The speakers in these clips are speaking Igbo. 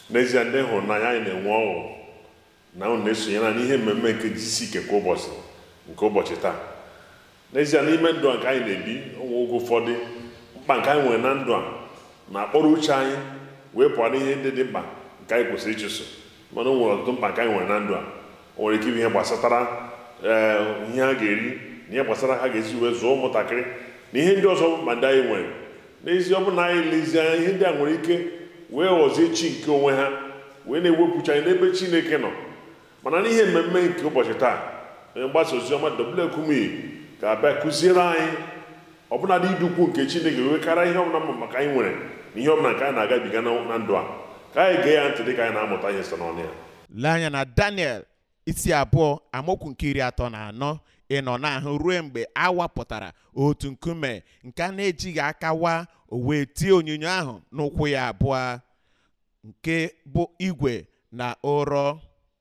n'ezie ndị hụrụ n'anya anyị na-enwe ọṅụ na unu na-esonyere anyị n'ihe mmemme nke jisi ike kwa ụbọchị nke ụbọchị taa n'ezie n'ime ndụ a nke anyị na-ebi onwe oge ụfọdụ mkpa nke anyị nwere na ndụ a na-akpọrọ uche anyị wee pụọ n'ihe ndị dị mkpa nke anyị kwesịrị ịchụso mana o nwere ọtụtụ mkpa nke anyị nwere na ndụ a o nwere ike ịbụ ihe gbasatara ee ihe ha ga-eri na ihe gbasara ha ga-esi wee zụọ ụmụntakịrị na ihe ndị ọzọ ma ndị anyị nwere n'ezie ọ bụ na anyị lezie anya ihe ndị a nwere ike wee ghọzie chi nke onwe ha wee na-ewepụcha anyị n'ebe chineke nọ mana n'ihe mmemme nke ụbọchị taa onye mgbasa ozi ọma Double-Ekumyi ga-abịa kụziere anyị ọbụnadị idukwu nke chineke wee karịa ihe ọbụla mma maka anyị nwere na ihe ọbụla nke anyị na-agabiga na na ndụ a ka anyị gee ya ntị dị ka anyị na-amụta ihe site n'ọnụ ya lee anya na daniel isi abụọ amaokwu nke iri atọ na anọ ịnọ n'ahụ ruo mgbe a wapụtara otu nkume nke a na-ejighị aka wa o wee tie onyinyo ahụ n'ụkwụ ya abụọ nke bụ igwe na ụrọ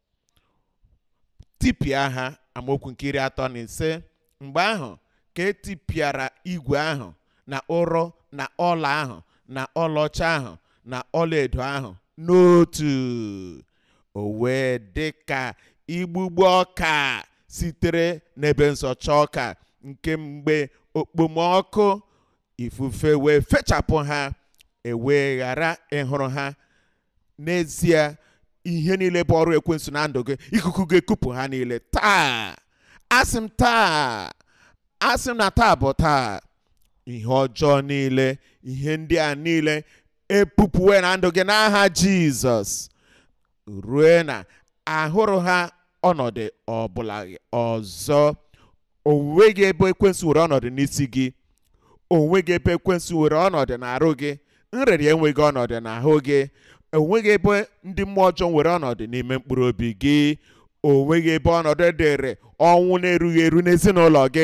tipịa ha amaokwu nke iri atọ na ise mgbe ahụ ka etipịara igwe ahụ na ụrọ na ọla ahụ na ọlaọcha ahụ na ọlaedo ahụ n'otu o wee dị ka igbugbo ọka sitere n'ebe nsọcha ọka nke mgbe okpomọkụ ifufe wee fechapụ ha ewee ghara ịhụrụ ha n'ezie ihe niile bụ ọrụ ekwensu na ndụ gị ikuku ga-ekupụ ha niile taa asị m taa asị m na taa bụ taa ihe ọjọọ niile ihe ndị a niile epupụwe na ndụ gị n'aha jizọs rue na ahụrụ ha ọnọdụ ọbụla ọzọ onweghị ebe ekwensu were ọnọdụ n'isi gị onweghị ebe ekwensu were ọnọdụ n'arụ gị nrịrị enweghị ọnọdụ n'ahụ gị onweghị ebe ndị mmụọ ọjọọ nwere ọnọdụ n'ime mkpụrụ obi gị onweghị ebe ọnọdụ dịrị ọnwụ na-erughị eru n'ezinụlọ gị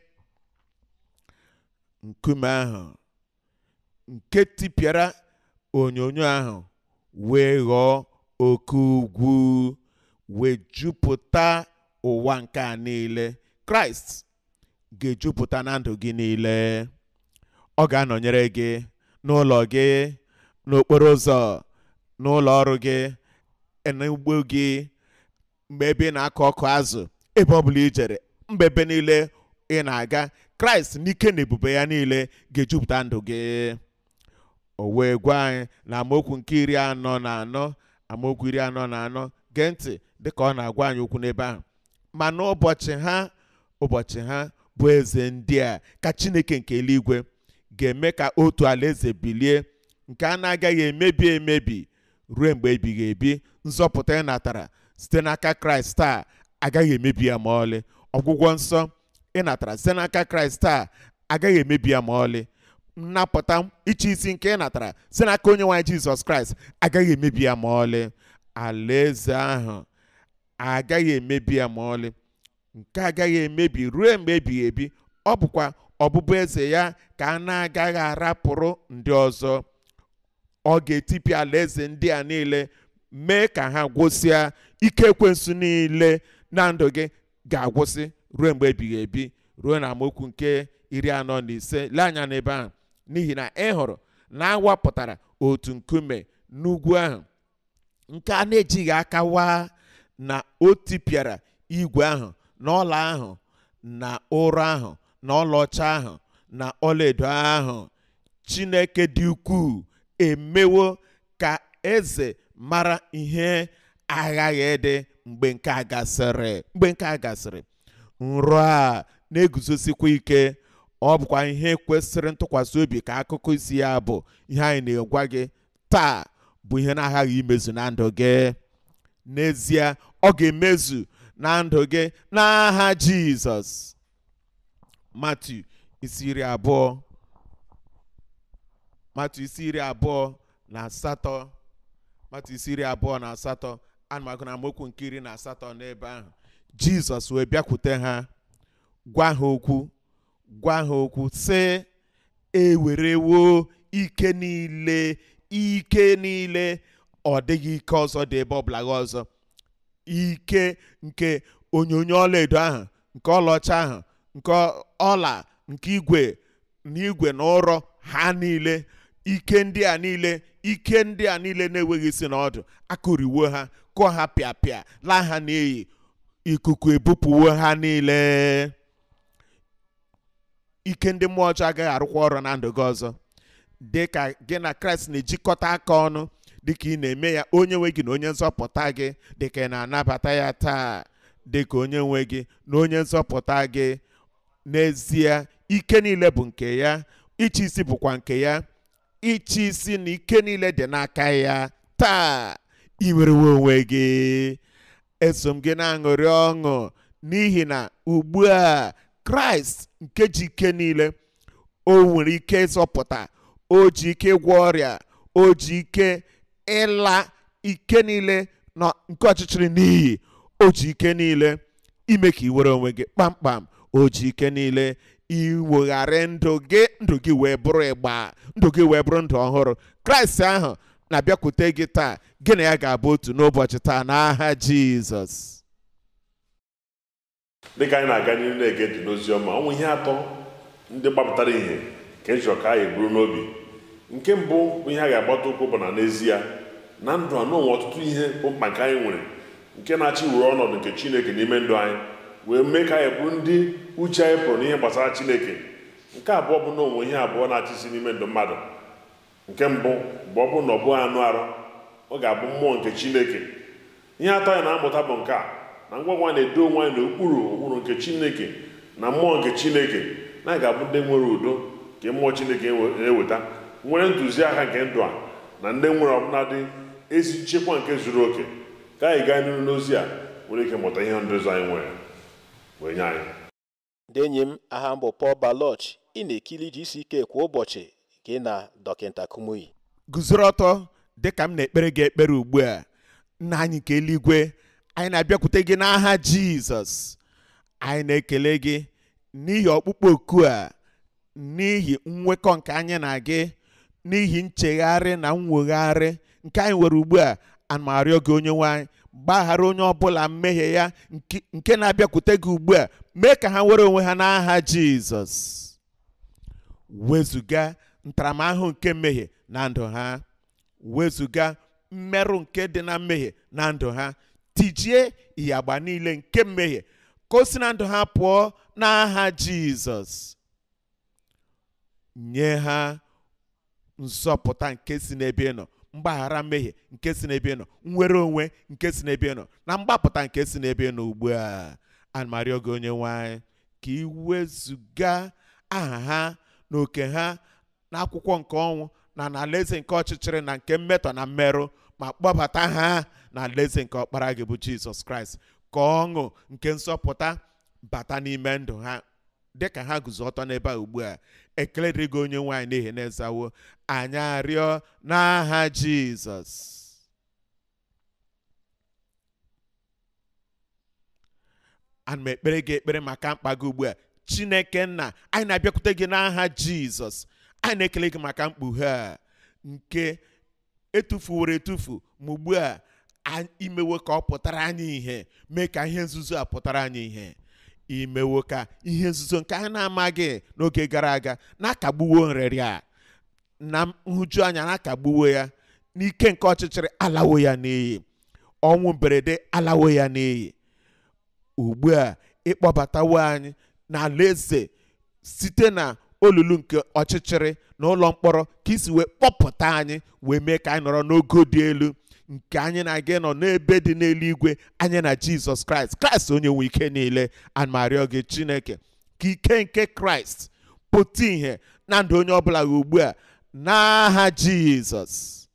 nkume ahụ nke tipịara onyonyo ahụ wee ghọọ oke ugwu wee jupụta ụwa nke a niile kraịst ga-ejupụta na ndụ gị niile ọ ga-anọnyere gị n'ụlọ gị n'okporo ụzọ n'ụlọ ọrụ gị n'ugbo gị mgbe ebe ị na-akọ ọkụ azụ ebe ọ bụla ijere mba ebe niile ị na-aga kraịst n'ike na ebube ya niile ga-ejupụta ndụ gị o wee gwa anyị na amaokwu nke iri anọ na anọ amaokwu iri anọ na anọ gee ntị dịka ọ na-agwa anyị okwu n'ebe ahụ ma n'ụbọchị ha ụbọchị ha bụ eze ndị a ka chineke nke eluigwe ga-eme ka otu alaeze bilie nke a na-agaghị emebi emebi ruo mgbe ebighị ebi nzọpụta ị natara site n'aka kraịst taa agaghị emebi ya ma ọlị ọgwụgwọ nsọ ị natara site n'aka kraịst taa agaghị emebi ya ma ọlị nnapụta ịchị isi nke ị natara site n'aka onye nwaanyị jizọs kraịst agaghị emebi ya ma ọlị alaeze ahụ agaghị emebi ya ma ọlị nke agaghị emebi ruo mgbe ebighị ebi ọ bụkwa ọbụbụ eze ya ka a na-agaghị arapụrụ ndị ọzọ ọ ga-etipịa alaeze ndị a niile mee ka ha gwụsịa ike ekwensu niile na ndụ gị ga-agwụsị ruo mgbe ebighị ebi ruo na amaokwu nke iri anọ na ise lee anya n'ebe ahụ n'ihi na ị hụrụ na awapụtara otu nkume n'ugwu ahụ nke a na-ejighị aka waa na o tipịara igwe ahụ na ọla ahụ na ụrọ ahụ na ọlaọcha ahụ na ọlaedo ahụ chineke dị ukwuu emewo ka eze mara ihe aghaghị ịdị mgbe nke a gasịrị mgbe nke a gasịrị nrọ a na-eguzosikwa ike ọ bụkwa ihe kwesịrị ntụkwasị obi ka akụkọ isi ya bụ ihe anyị na-egwa gị taa bụ ihe na-aghaghị imezu na ndụ gị n'ezie ọ ga-emezu na ndụ gị n'aha jizọs matu isi iri abụọ matu isi iri abụọ na asatọ matu isi iri abụọ na asatọ ana m agụ na amaokwu nke iri na asatọ n'ebe ahụ jizọs wee bịakwute ha gwa ha okwu gwa ha okwu sị ewerewo ike niile ike niile ọ dịghị ike ọzọ dị ebe ọbụla gị ọzọ ike nke onyonyo ọlaedo ahụ nke ọlaọcha ahụ nke ọla nke igwe na igwe na ụrọ ha niile ike ndị a niile ike ndị a niile na-enweghị isi na ọdụ akụriwo ha kụọ ha pịapịa laa ha n'iyi ikuku ebupụwo ha niile ike ndị mmụọ ọjọọ agaghị arụkwa ọrụ na ndụ gị ọzọ dị ka gị na kraịst na-ejikọta aka ọnụ dịka ị na-eme ya onye nwe gị na onye nzọpụta gị dịka ị na-anabata ya taa dịka onye nwe gị na onye nzọpụta gị n'ezie ike niile bụ nke ya ịchị isi bụkwa nke ya ịchị isi na ike niile dị n'aka ya taa ị nwerewe onwe gị eso m gị na-aṅụrị ọṅụ n'ihi na ugbu a kraịst nke ji ike niile o nwere ike ịzọpụta o ji ike ịgwọ ọrịa o ji ike ịla ike niile na nke ọchịchịrị n'iyi o ji ike niile ime ka ị were onwe gị kpamkpam o ji ike niile iwegharị ndụ gị ndụ gị wee bụrụ ịgba ndụ gị wee bụrụ ndụ ọhụrụ kraịst ahụ na-abịakwute gị taa gị na ya ga-abụ otu n'ụbọchị taa n'aha jizọs dịka anyị na-aga n'ihu na-ege dị n'ozi ọma ọnwụ ihe atọ ndị gbapụtara ihe ka e chọrọ ka anyị buru n'obi nke mbụ bụ ihe a ga-agbata ụkwụ bụ na n'ezie na ndụ a n'onwe ọtụtụ ihe bụ mkpa nke anyị nwere nke na-achị were ọnọdụ nke chineke n'ime ndụ anyị wee mee ka anyị bụrụ ndị uche anyị pụrụ n'ihe gbasara chineke nke abụọ bụ na onwe ihe abụọ na-achịsi n'ime ndụ mmadụ nke mbụ bụ ọ bụrụ na ọ bụghị anụ arụ ọ ga-abụ mmụọ nke chineke ihe atọ anyị na-amụta bụ nke a na ngwa ngwa na-edo onwe anyị n'okpuru ụkpụrụ nke chineke na mmụọ nke chineke na anyị ga-abụ ndị nwere udo nke mmụọ chineke na-eweta nwere ntụziaka nke ndụ a na ndị nwere ọbụladị ezi nchekwa nke zuru oke ka anyị gaa n'ihu n'ozi a nwere ike mụta ihe ndozi anyị nwere wee nye anyị ndị enyi m aha m bụ Paul Baloch ị na-ekiri GCK kwa ụbọchị gị na dọkịta Kumuyi guzoro ọtọ dịka m na-ekpere gị ekpere ugbu a nna anyị nke eluigwe anyị na-abịakwute gị n'aha jizọs anyị na-ekele gị n'ihi ọkpụkpọ oku a n'ihi nwekọ nke anyị na gị n'ihi nchegharị na mwegharị nke anyị nwere ugbu a ana m arịọ gị onye nwe anyị gbaghara onye ọbụla mmehie ya nke- nke na-abịakwute gị ugbu a mee ka ha were onwe ha n'aha jizọs wezụga ntaramahụhụ nke mmehie na ndụ ha wezụga mmerụ nke dị na mmehie na ndụ ha tijie ịyagba niile nke mmehie ka o si na ndụ ha pụọ n'aha jizọs nye ha nzọpụta nke si n'ebe ị nọ mgbaghara mmehie nke si n'ebe ị nọ nnwere onwe nke si n'ebe ị nọ na mgbapụta nke si n'ebe ị nọ ugbu a anamarịọ gị onye nwanyị ka ị wezụga aha ha na oke ha n'akwụkwọ nke ọnwụ na n'alaeze nke ọchịchịrị na nke mmetọ na mmerụ ma kpọbata ha n'alaeze nke ọkpara gị bụ jizọs kraịst ka ọṅụ nke nsọpụta bata n'ime ndụ ha dịka ha guzo ọtọ n'ebe a ugbu a ekele dịrị gị onye nwaanyị n'ihi na ezawo anyị arịọ n'aha jizọs ana m ekpere gị ekpere maka mkpa gị ugbu a chineke nna anyị na-abịakwute gị n'aha jizọs anyị na-ekele gị maka mkpughe a nke etufuworo etufu ma ugbu a a- imewo ka ọ pụtara anyị ihe mee ka ihe nzuzo a pụtara anyị ihe imewo ka ihe nzuzo nke anyị na-amaghị n'oge gara aga na-akagbuwo nrịrị a na nhụju anya na-akagbuwo ya n'ike nke ọchịchịrị alawo ya n'iyi ọnwụ mberede alawo ya n'iyi ugbu a ịkpọbatawo anyị n'alaeze site na olulu nke ọchịchịrị na ụlọ mkpọrọ ka isi wee kpọpụta anyị wee mee ka anyị nọrọ n'ogo dị elu nke anyị na-aga nọ n'ebe dị n'eluigwe anyị na jizọs kraịst kraịst onye nwe ike niile anmarịọ gị chineke ka ike nke kraịst pụta ìhè na ndụ onye ọbụla gị ugbu a n'aha jizọs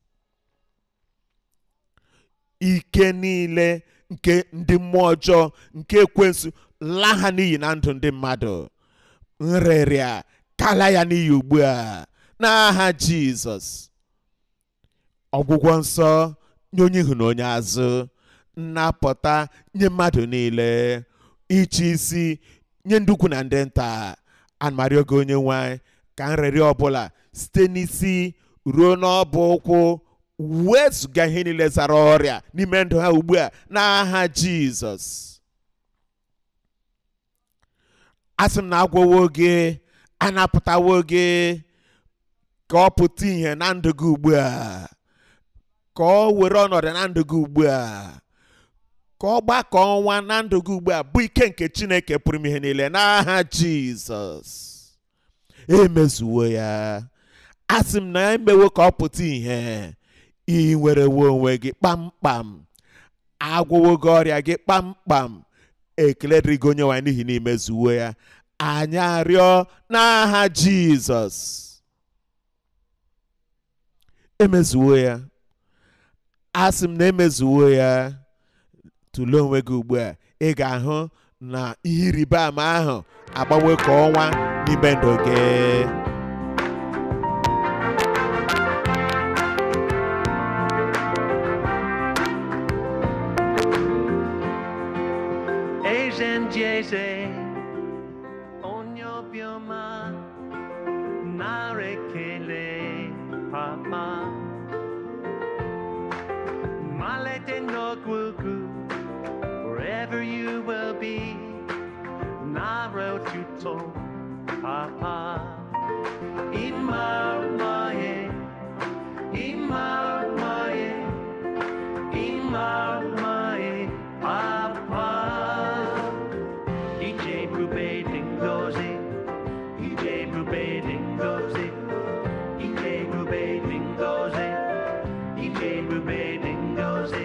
ike niile nke ndị mmụọ ọjọọ nke ekwensu laa ha n'iyi na ndụ ndị mmadụ nrịrịa kala ya n'iyi ugbu a n'aha jizọs ọgwụgwọ nsọ nye onye ihu na onye azụ nnapụta nye mmadụ niile ịchị isi nye ndị ukwu na ndị nta anamarịọ gị onye nwanyị ka nrịrịa ọbụla site n'isi ruo n'ọbụ ụkwụ wezụga ihe niile zara ọrịa n'ime ndụ ha ugbu a n'aha jizọs asị m na agwọwo gị anapụtawo gị ka ọ pụta ihe na ndụ gị ugbu a ka ọ were ọnọdụ na ndụ gị ugbu a ka ọ gbakọ ọnwa na ndụ gị ugbu a bụ ike nke chineke pụrụ ime ihe niile n'aha jizọs emezuwo ya asị m na ya emewo ka ọ pụta ihe ị nwerewo onwe gị kpamkpam agwụwo gị ọrịa gị kpamkpam ekele dịrị gị onye nwanyị n'ihi na imezuwo ya anyị arịọ n'aha jizọs emezuwo ya asị m na emezuwo ya tụlee onwe gị ugbu a ị ga-ahụ na ihe ịrịba ama ahụ agbanwe ka ọnwa n'ime ndụ gị Ezenjeze onye obiọma nara ekele papa malete n'ọgwụgwụ wherever you will be nara otuto papa ịma maye ịma maye ịma maye papa ije ebube dị ngozi ije ebube dị ngozi ije ebube dị ngozi ije ebube dị ngozi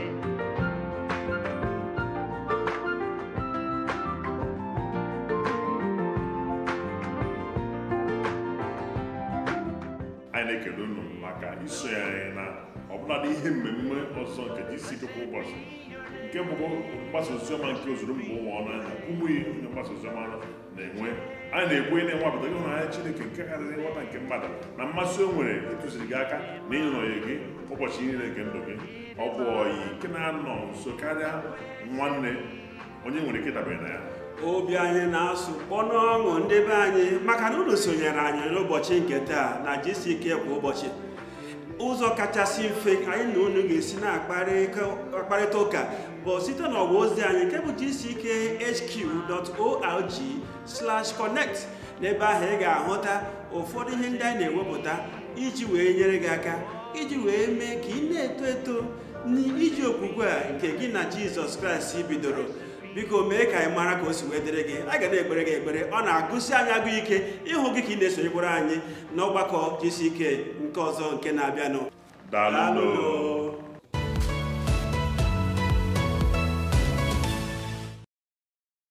anyị na-ekele unu maka iso ya anyị na ọbụladị ihe mmemme ọzọ nke jisike kwa ụbọchị nke bụkwa mgbasa oziọma nke ozuru mba ụwa ọnụ anya ụmụ ihe onye mgbasa oziọma na-enwe anyị na-ekwu ihe na-enwapụta ịhụnanya chineke nke karịrị nghọta nke mmadụ na mmasị o nwere ịtụziri gị aka na ịnọnye gị ụbọchị niile nke ndụ gị ọ bụ ọyị nke na-anọ nso karịa nwanne onye nwere ike ịdabere na ya obi anyị na-asụ kpọnụ ọṅụ ndị be anyị maka na unu sonyere anyị n'ụbọchị nke taa na jisi ike kwa ụbọchị ụzọ kachasị mfe anyị na unu ga-esi na-akparịta ụka bụ site n'ọwa ozi anyị nke bụ gck.hq.org connect n'ebe ahụ ị ga-ahụta ụfọdụ ihe ndị anyị na-ewepụta iji wee nyere gị aka iji wee mee ka ị na-eto eto n'iji okwukwe a nke gị na jizọs kraịst bidoro biko mee ka anyị mara ka o si wee dịrị gị a ga na-ekpere gị ekpere ọ na-agụsi anyị agụ ike ịhụ gị ka ị na-esonyekwara anyị n'ọgbakọ jisi ike nke ọzọ nke na-abịanụ daalụ Daalụnụ.